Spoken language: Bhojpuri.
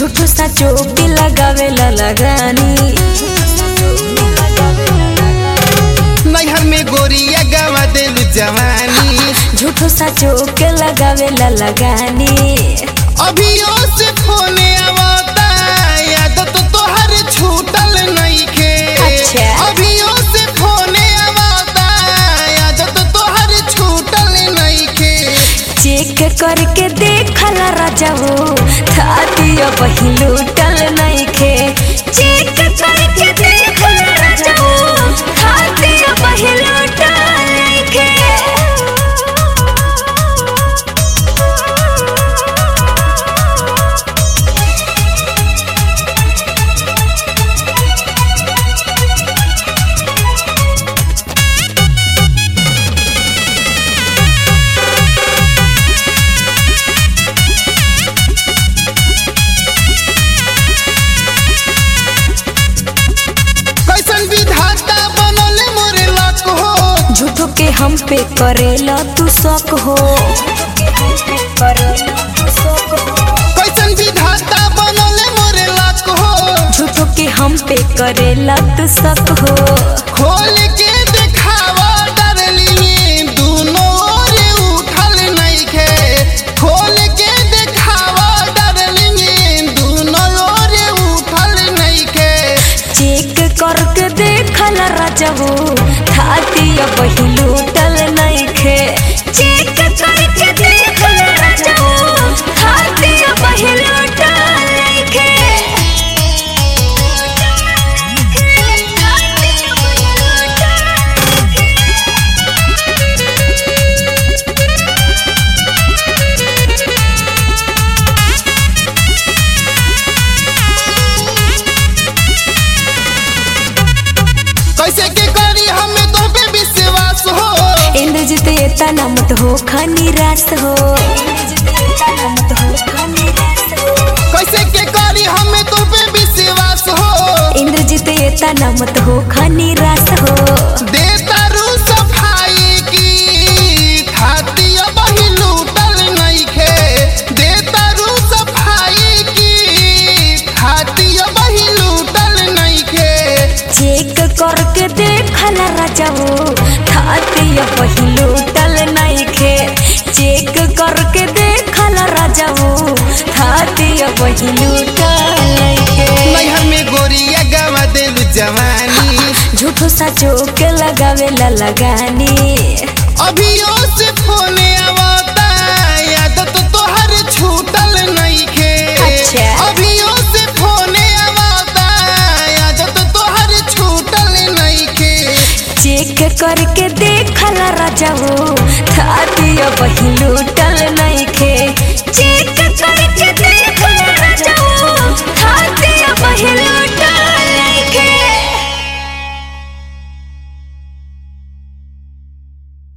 झूठो साचो के लगावेला लगानी नैहर में गोरिया गवा देलू जवानी झूठो साचो के लगावेला लगानी अभियो से फोने आवता याद तो तोहर छूटल नइखे अच्छा। अभियो से फोने आवता याद तो तोहर छूटल नइखे चेक करके देखला राजाओ थातिया बही लूटल नइखे चेक करके देखला राजाओ थातिया बही लूटल नइखे कैसन विधाता बनल मोरे लक हो झूठो के हम पे करेला तू शक हो कैसन विधाता बनल मोरे लक हो झूठो के हम पे करेला तू शक हो खोल के देखावा डरली दोनों ओर उठल नइखे खोल के देखावा डरली दोनों ओर उठल नइखे चेक करके देखला राजाओ थातिया बही लूटल नइखे चेक करके देखला राजाओ थातिया बही लूटल नइखे थातिया बही लूटल कैसे के करी हमें तो पे विश्वास हो इंद्रजित तना मत हो खानी रास हो कैसे के करी हमें तो पे विश्वास हो इंद्रजित तना मत हो खानी रास हो देता रू सफाई की खाती बही लूटल नइखे देता रू सफाई की खाती बही लूटल नइखे चेक करके देखला राजाओ थातिया बही लूटल नइखे चेक करके देखला राजाओ थातिया बही लूटल नइखे नैहर में गोरिया गवा देलू जवानी झूठो साचो के लगावेला लगानी अभियो से फोने आवता याद तो तोहर छूटल नइखे अच्छा। अभियो से फोने आवता याद तो तोहर छूटल नइखे चेक करके